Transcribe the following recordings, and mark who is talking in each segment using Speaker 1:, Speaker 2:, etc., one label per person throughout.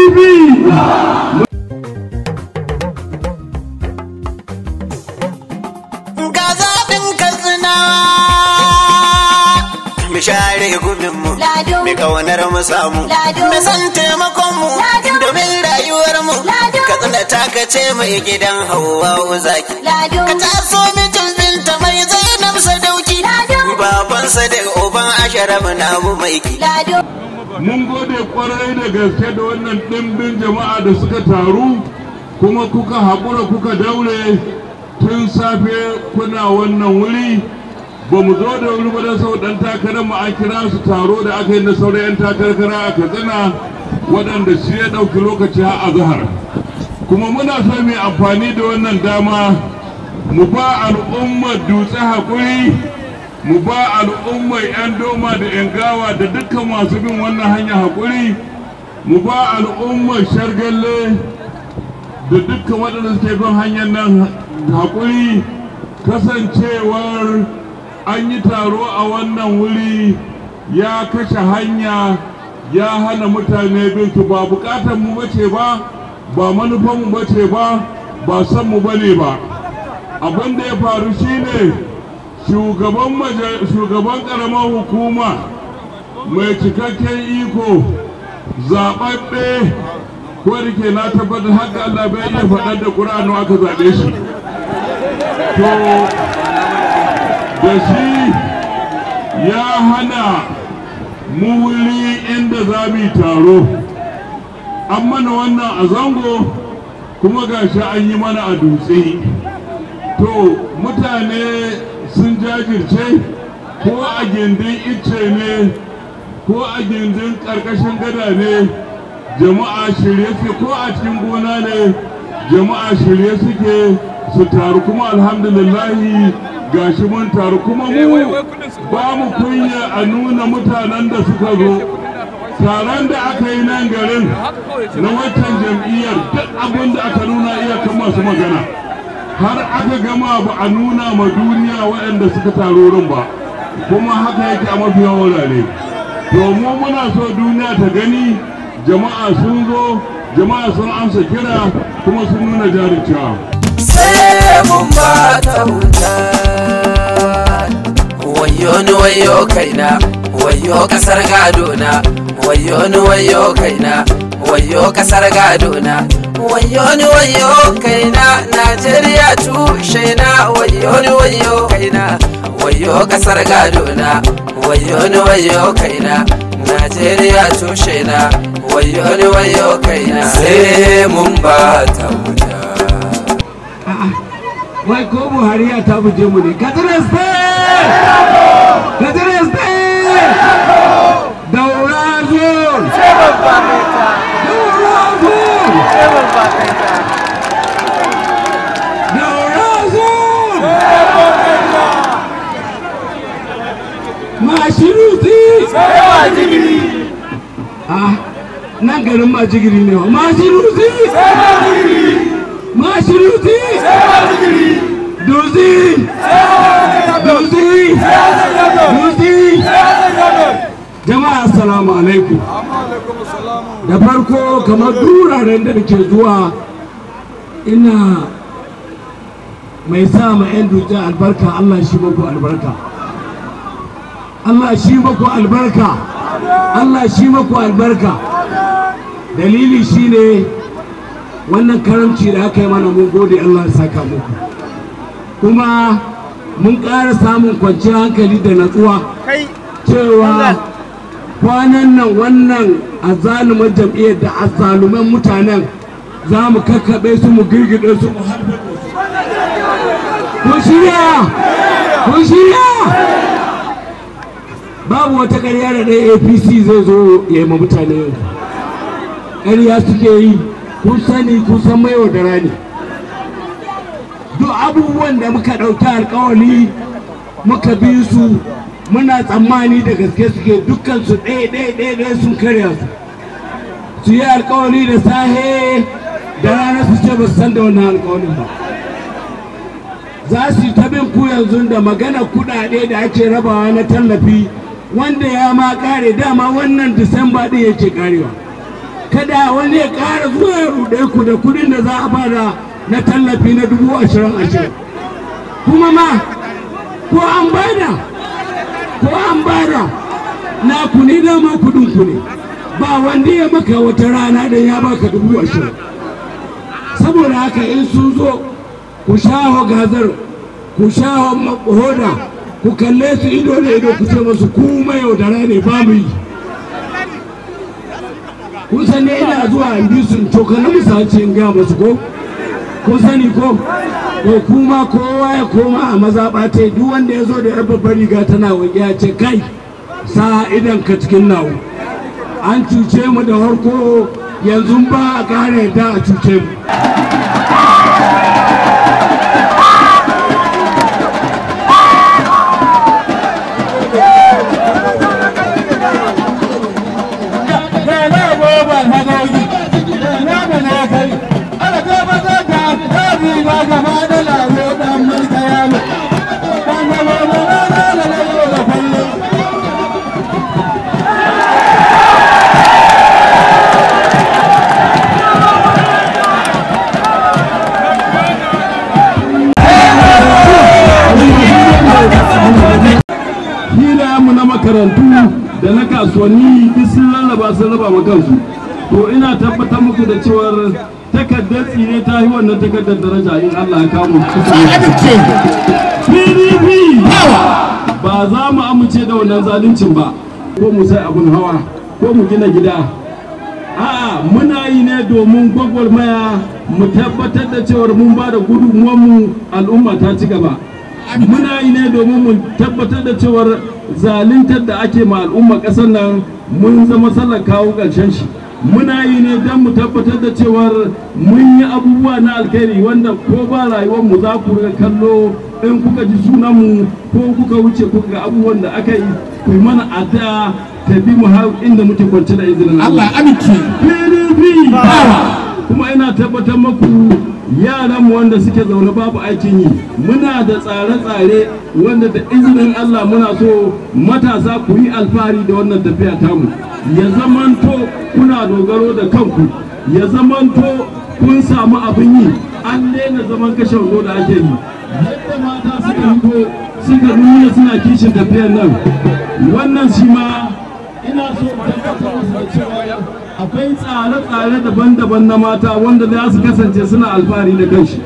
Speaker 1: pdp
Speaker 2: ga zaɓin katsinawa mu share gubinmu
Speaker 3: Lado.
Speaker 2: mu kaunar mu samu
Speaker 3: Lado.
Speaker 2: mu san taimakon mu
Speaker 3: Lado.
Speaker 2: domin rayuwar mu
Speaker 3: Lado.
Speaker 2: katsina ta kace mai gidan hawa zaki
Speaker 3: Lado.
Speaker 2: ka taso mijin binta mai zainab sadauki
Speaker 3: Lado.
Speaker 2: babansa da uban asharaf namu mai ki
Speaker 3: Lado.
Speaker 1: mun gode kwarai da gaske da wannan ɗimbin jama'a da suka taru kuma kuka haƙura kuka daure tun safe kuna wannan wuri ba mu zo da wuri ba don sau ɗan takarar mu an kira su taro da aka yi na sauran 'yan takarkara a katsina waɗanda shi ya ɗauki lokaci har a zahar kuma muna so mai amfani da wannan dama mu ba al'ummar dutse haƙuri mu ba al'ummar 'yan doma da 'yan gawa da dukkan masu bin wannan hanya haƙuri mu ba al'ummar shargalle da dukkan waɗanda suke bin hanyar nan haƙuri kasancewar an yi taro a wannan wuri ya kashe hanya ya hana mutane bin su ba bukatar mu bace ba ba manufan mu bace ba ba san mu bane ba abin da ya faru shine shugaban maja- shugaban karamar hukuma mai cikakken iko zaɓaɓɓe ko da ke na tabbatar haka Allah bai iya faɗar da ƙura'anu aka zaɓe shi to da shi ya hana mu wuri inda za mu yi taro an mana wannan a zango kuma gashi an yi mana a dutse to mutane sun jajirce ko a gindin icce ne ko a gindin ƙarƙashin gada ne jama'a shirye suke ko a cikin gona ne jama'a shirye suke su taru kuma alhamdulillahi gashi mun taru kuma mu ba mu kunya a nuna mutanen da suka zo taron da aka yi nan garin na watan jam'iyyar duk abin da aka nuna iyakan masu magana har aka gama ba a nuna ma duniya waɗanda suka taro wurin ba kuma haka yake a mafi yawan wurare domin muna so duniya ta gani jama'a sun zo jama'a sun amsa kira kuma sun nuna jarumcewa
Speaker 4: sai mun ba ta wuta wayo ni wayo kaina wayo kasar gado na wayo ni wayo kaina wayo kasar gado na wayo ni wayo kaina najeriya tushe na wayo ni wayo kaina wayo kasar gado na wayo ni wayo kaina najeriya tushe na wayo ni wayo kaina sai mun ba ta wuta
Speaker 1: wai ko buhari ya ta buje mu ne katsina state katsina state daura zone daura zone daura zone mashiruti ah nan garin majigiri ne wa mashiruti mashiruti Duzi! Duzi! Duzi! Jama'a assalamu alaikum. Da farko kamar duraren da nake zuwa ina mai sa ma 'yan dutse albarka Allah shi muku albarka. Allah shi muku albarka. Allah shi muku albarka. Dalili shine wannan karamci da aka yi mana mun gode Allah ya saka muku. kuma mun ƙara samun kwanciyar hankali da natsuwa cewa kwanan nan wannan azalumar jam'iyyar da azaluman mutanen za mu kakkaɓe su mu girgide su mu harbe su kun shirya kun shirya babu wata ƙarya da ɗaya apc zai zo ya yi ma mutane yau ƙarya suke yi kun sani kun san mai da rani duk abubuwan da muka ɗauki alkawali muka bi su muna tsammani da gaske suke dukkan su ɗaya ɗaya ɗaya ɗaya sun karya su su yi alkawali da sahe da rana su ce ba su san da wannan alkawalin ba za su yi ta bin ku yanzu da magana kuɗaɗe da ake rabawa na tallafi wanda ya ma ƙare dama wannan disamba ɗin yake ƙarewa
Speaker 3: kada wani ya ƙara zuwa ya ruɗe ku da kuɗin da za a bada na tallafi na dubu ashirin ashirin kuma ma ko an bada ko an bada na ku ne dama kuɗin ku ne ba wanda ya maka wata rana da ya baka dubu ashirin saboda haka in sun zo ku shaho gazar ku shaho hoda ku kalle su ido da ido ku ce masu ku mayaudara ne ba mu yi kun san ne ina zuwa in bi sun to kana misalci in ga masu ko kun sani ko to kuma kowa ya koma a mazaɓa ta duk wanda ya zo da yar babbar riga tana wage ya ce kai sa idan ka cikin nawo an cuce mu da harko yanzu ba a ƙara yadda a cuce mu
Speaker 1: mu na makarantu da na kasuwanni duk sun rarraba sun raba ma kansu to ina tabbatar muku da cewar takardar tsire ta yi wannan takardar daraja in Allah ya kamu PDP ba za mu amince da wannan zaluncin ba ko mu sai abun hawa ko mu gina gida a'a muna yi ne domin gwagwarmaya mu tabbatar da cewar mun ba da mu al'umma ta ci gaba muna yi ne domin mu tabbatar da cewar zaluntar da ake ma al'umma ƙasar nan mun zama sallar kawo ƙarshen shi muna yi ne don mu tabbatar da cewar mun yi abubuwa na alkhairi wanda ko ba rayuwar mu za ku riga kallo in kuka ji sunan mu ko kuka wuce kuka ga abubuwan da aka yi ku mana addu'a ta bi mu har inda muke kwance da izinin Allah
Speaker 3: amince
Speaker 1: PDP kuma ina tabbatar maku yaran mu wanda suke zaune babu aikin yi muna da tsare-tsare wanda da izinin Allah muna so matasa ku yi alfahari da wannan tafiya tamu ya zamanto kuna dogaro da kanku ya zamanto kun samu abin yi an daina zaman kashe wando da ake yi yadda mata suka hito suka nuna suna kishin tafiyar nan wannan shi ma ina so tabbatar musu da cewa akwai tsare-tsare daban-daban na mata wanda za su kasance suna alfahari da kanshi.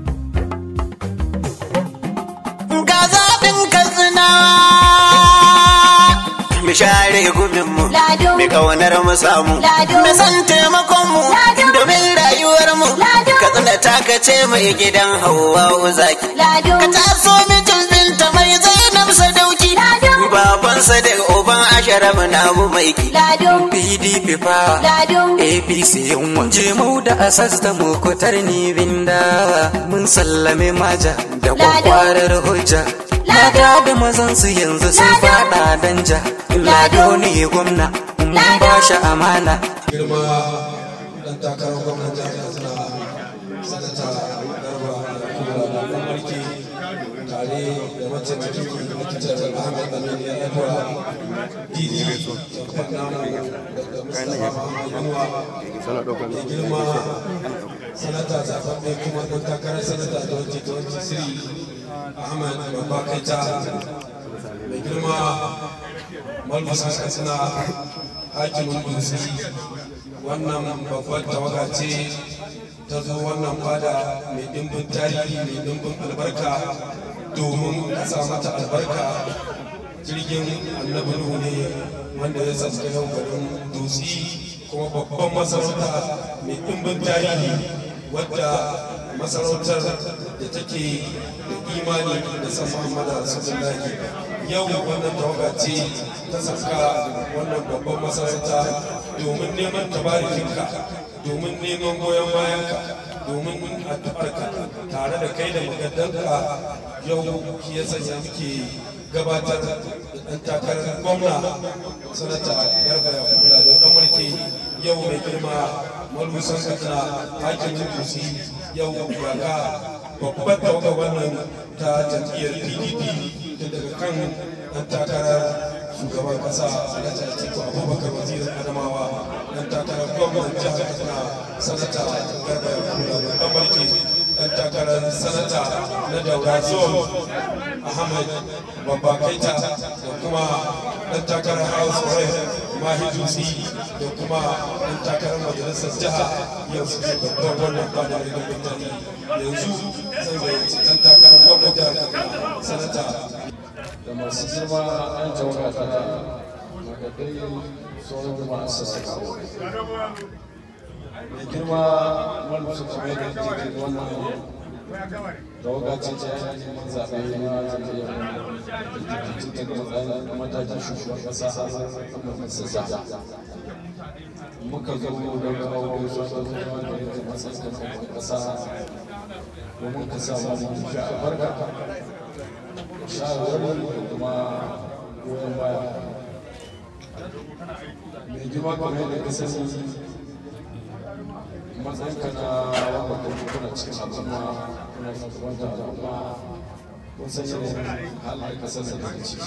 Speaker 2: Ga zaɓin katsina mu share guminmu, mu ƙaunar mu samu, mu san taimakonmu, domin rayuwarmu. Katsina ta kace mai gidan Hauwa zaki. Ka taso mijin binta mai Zainab Sadauki. Babansa da uban asharaf na mu maiki.
Speaker 5: PDP fa APC yin waje mu da asas da mukutar ni binda mun sallame maja da kwakwarar hujja Lada da mazan su yanzu sun fada danja Lado ne gwamna mun ba shi amana
Speaker 6: girma dan takarar gwamnan jihar katsina sanata garba kura da dan mulki tare da mataimakin likitan ahmed amin ya yaduwa didi babban namu da mustapha muhammad yanuwa da girma sanata zaɓaɓɓe kuma dan takarar sanata 2023 ahmed babba kaita mai girma malbusa katsina hakimin dutse wannan babbar tawaga ce ta zo wannan fada mai dimbin tarihi mai dimbin albarka domin a sa mata albarka jirgin annabi nuhu ne wanda ya sassa yau garin dutse kuma babban masarauta mai dimbin tarihi wadda masarautar da take da imani da san muhammadu rasulullahi yau wannan tawaga ce ta saka wannan babban masarauta domin neman tabarikinka domin neman goyon bayanka domin addu'arka tare da kai da magadanka yau shi ya sanya muke gabatar da ɗan takarar gwamna sanata garba ya kula da ɗan mulki yau mai girma malusan katsina hakimin dusi yau ga babbar tawaga wannan ta jam'iyyar pdp daga kan ɗan takarar shugaban kasa sanata atiku abubakar wazirin adamawa dan takarar gwamnan jihar katsina sanata garba yakubu dan mulki dan takarar sanata na daura zone ahmed babba kaita da kuma dan takarar house rep mahi dutse da kuma dan takarar majalisar jiha yau suke babban wannan fada da mutane yanzu zan gayyaci dan takarar gwamnan jihar katsina sanata
Speaker 7: da masu girma an jauna ta magadai sauran jama'a sassa kawo mai girma wani su kuma da jikin wannan da wagaci ta yi neman zaɓe na jam'iyyar jikin daga matsayin matakin shugaban ƙasa a masassa muka zo da kawo zuwa da zuwa da yake matsayin shugaban ƙasa domin ka samu mu fi albarka shawarwari da kuma goyon baya mai girma kamar yadda ka sani matsayinka na wanda kuma kuna cikin al'umma kuna shugabanta al'umma kun san yanayin halin kasar da take ciki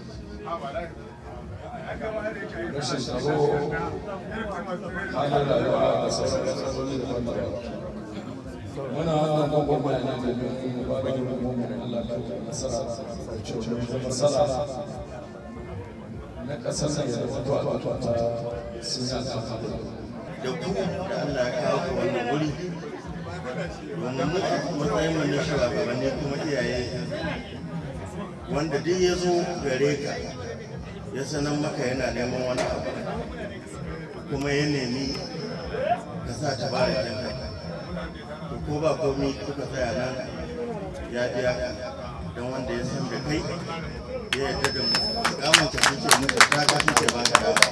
Speaker 7: rashin tsaro halin rayuwa da sauran matsaloli daban-daban muna wannan gwagwarmaya ne domin ba da gwagwarmaya Allah ka yi nasara da nasara na ƙasar nan ya zama to a ta sun yi alfahari
Speaker 8: da ku da Allah ya kawo ku wannan wuri domin mu a matsayin mu na shugabanni kuma iyaye wanda duk ya zo gare ka ya sanar maka yana neman wani abu kuma ya nemi ka sa ta bara kanka to ko ba komi kuka tsaya nan ya biya don wanda ya san da kai ya yarda da mu kamun ka suke muka ta ka suke ba ka dama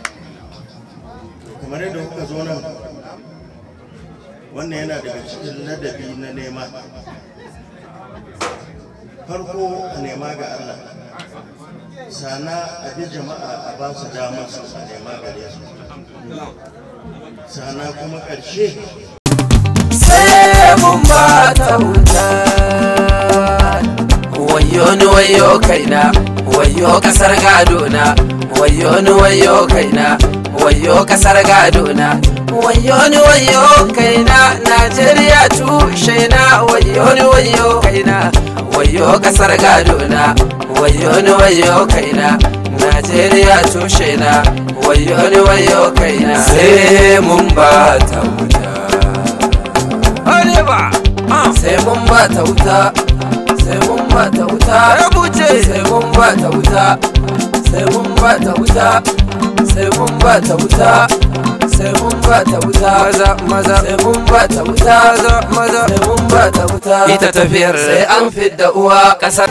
Speaker 8: kamar yadda kuka zo nan wannan yana daga cikin ladabi na nema farko a nema ga Allah sana a bi jama'a a ba su damar su a nema gare su sana kuma ƙarshe
Speaker 4: sai mun ba ta wuta wayo ni wayo kaina wayo kasar gado na wayo ni wayo kaina wayo kasar gado na wayo ni wayo kaina najeriya tushe na wayo ni wayo kaina wayo kasar gado na wayo ni wayo kaina najeriya tushe na wayo ni wayo kaina sai mun ba ta wuta Areba sai mun ba ta wuta sai mun ba ta wuta rubuce sai mun ba ta wuta sai mun ba ta wuta sai mun ba ta wuta sai mun ba ta wuta maza maza sai mun ba ta wuta maza maza sai mun ba ta wuta ita tafiyar sai an fidda uwa kasar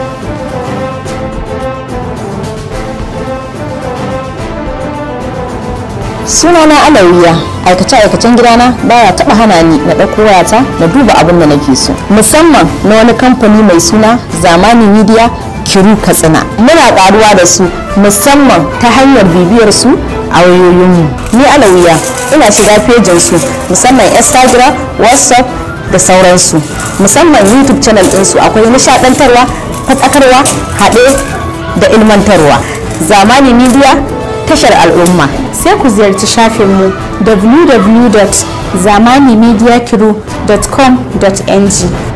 Speaker 9: sunana alawiya aikace-aikacen gidana baya taba hana ni na ɗauko wayata na duba abin da nake so musamman na wani kamfani mai suna zamani media kiru katsina muna karuwa da su musamman ta hanyar bibiyar su a wayoyinmu ni alawiya ina shiga fejin su musamman instagram whatsapp da sauransu musamman youtube channel ɗinsu akwai nishadantarwa fatsakarwa haɗe da ilmantarwa zamani media tashar al'umma sai ku ziyarci shafinmu www.zamanimediakiru.com.ng